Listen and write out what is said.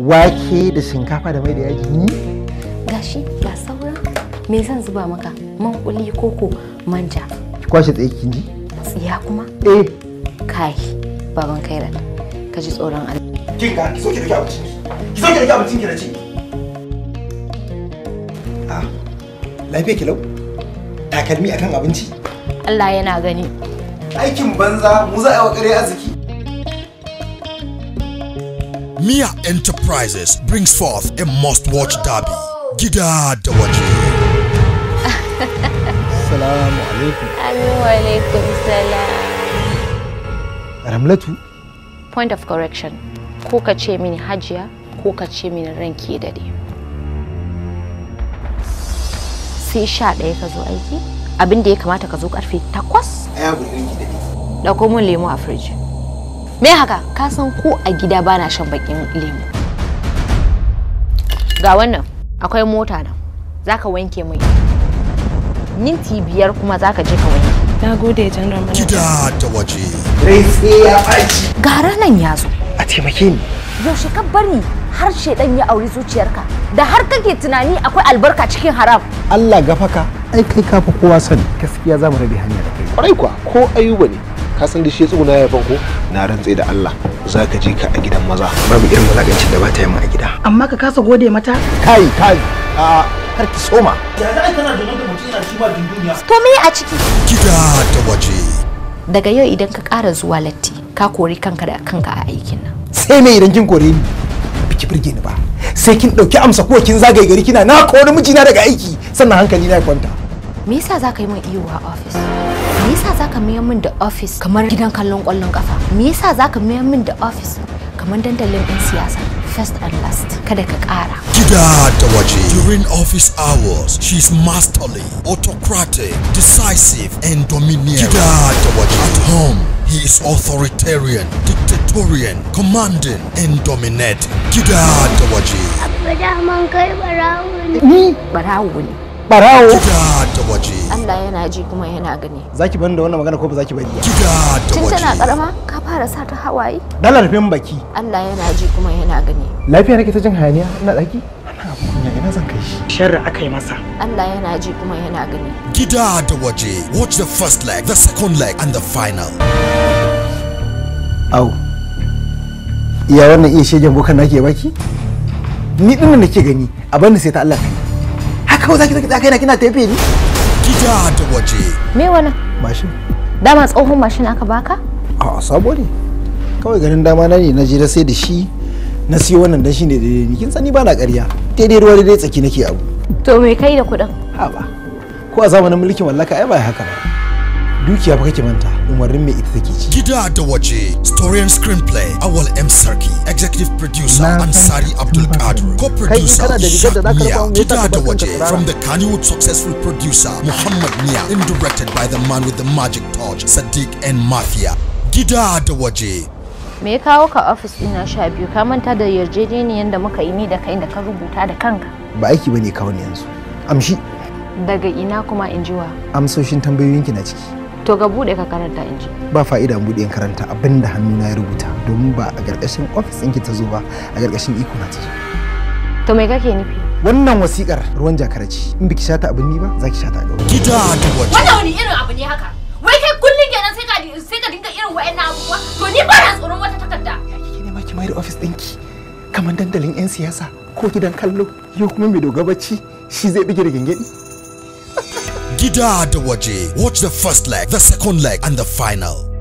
wake da shinkafa da mai da yaji ni gashi ga saura me zan zuba maka man kuli koko manja ki kwashe tsaye kin ji tsiya kuma eh kai baban kairat ka ji tsoron Allah kin ga ki so ki rike abincin ki so ki rike abincin ki na ce ah lafiya ki lau takalmi akan abinci Allah yana gani aikin banza mu za a yi wa ƙarya arziki Mia Enterprises brings forth a must-watch derby. Gida da waje. assalamu alaikum Amin wa alaikum salam ramlatu point of correction ko ka ce mini hajiya ko ka ce mini ranki dade sai sha ɗaya ka zo aiki abin da ya kamata ka zo karfe takwas a ya gurgurin ki da ni ɗauko mun lemu a firiji me haka ka san ko a gida bana shan bakin lemu ga wannan akwai mota nan zaka wanke mai minti biyar kuma zaka je ka wanke Na gode General Manager. Gida da waje. rai sai ya ɓaci ga ranan ya zo a taimake ni yaushe ka bari har shedan ya auri zuciyarka da har kake tunani akwai albarka cikin haram Allah gafaka ai kai ka fi kowa sani gaskiya za mu rabe hanya da kai kwarai kuwa ko ayuba ne ka san da shi ya tsuguna ya banko na rantse da Allah za ka je ka a gidan maza babu irin mulagancin da ba ta yi mu a gida Amma ka kasa gode mata? kai kai a kar ki soma to me a ciki Gida da waje. daga yau idan ka ƙara zuwa latti ka kori kanka da kanka a aikin nan sai me idan kin kore ni biki birge ni ba sai kin dauki amsa ko kin zagaye gari kina na kore mijina daga aiki sannan hankali na ya kwanta me yasa zaka yi min iyo a office me yasa zaka mayar min da office kamar gidan kallon kwallon kafa me yasa zaka mayar min da office kamar dandalin ɗin siyasa first and last kada ka ƙara Gida da waje. During office hours, she's masterly, autocratic, decisive, and domineering. Gida da waje. At home, he is authoritarian, dictatorial, commanding, and dominating. Gida da waje. daman kai barawo ne. ni barawo ne barawo Gida da waje. Allah yana ji kuma yana gani zaki bani da wannan magana ko ba zaki bari ba Gida da tun tana waje. karama ka fara sa ta hawaye dala rufe min baki Allah yana ji kuma yana gani lafiya nake ta jin hayaniya ina daki ana abu kunya ina zan kai shi Sharri aka yi masa. Allah yana ji kuma yana gani Gida da waje. Watch the first leg, the second leg, and the final. au iya wannan iya shegen bokan nake baki ni din nan nake gani a bani sai ta Allah kai haka kawai zaki zaki kai na kina tafe ni Gida da waje. me wannan mashin dama tsohon mashin aka baka a sabo ne kawai ganin dama na ne na je na sai da shi na siyo wannan dan shine daidai ni kin sani ba na ƙarya daidai ruwa daidai tsaki nake abu to me kai da kuɗin ha ba ko a zamanin mulkin mallaka ai ba haka ba dukiya fa kake manta umarnin mai ita take ci Gida da waje. Story and screenplay. Awal M. Sarki. Executive producer Na san Ansari Abdul Qadir. Co-producer kana da rigar da Ishaq zaka Mia. raba mu, me yasa Gida ka da bar kanka waje. tsirara? From the Kannywood successful producer Muhammad Mia. And directed by the man with the magic touch Sadiq and Mafia. Gida da waje. me ya kawo ka ofis ɗina sha biyu ka manta da yarjejeniyar da muka yi ni da kai da ka rubuta da kanka ba aiki bane kawai yanzu amshi daga ina kuma in jiwa amsoshin tambayoyinki na ciki to ga buɗe ka karanta in ji ba fa'ida buɗe in karanta abin da hannuna ya rubuta domin ba a ƙarƙashin ofis ɗinki ta zo ba a ƙarƙashin iko na ta zo to me kake nufi wannan wasiƙar ruwan jakara ce in biki shata abin ni ba za ki shata a gaba Gida da waje. Wannan wani irin abu ne haka? Wai kai kullum kenan sai ka sai ka dinga irin wa'annan abubuwa? To ni ba na tsoron wata takarda. kike ne ma ki mai da ofis ɗinki kamar dandalin 'yan siyasa ko gidan kallo yau kuma mai doga bacci shi zai bige da gengedi Gida da waje. Watch the first leg, the second leg, and the final.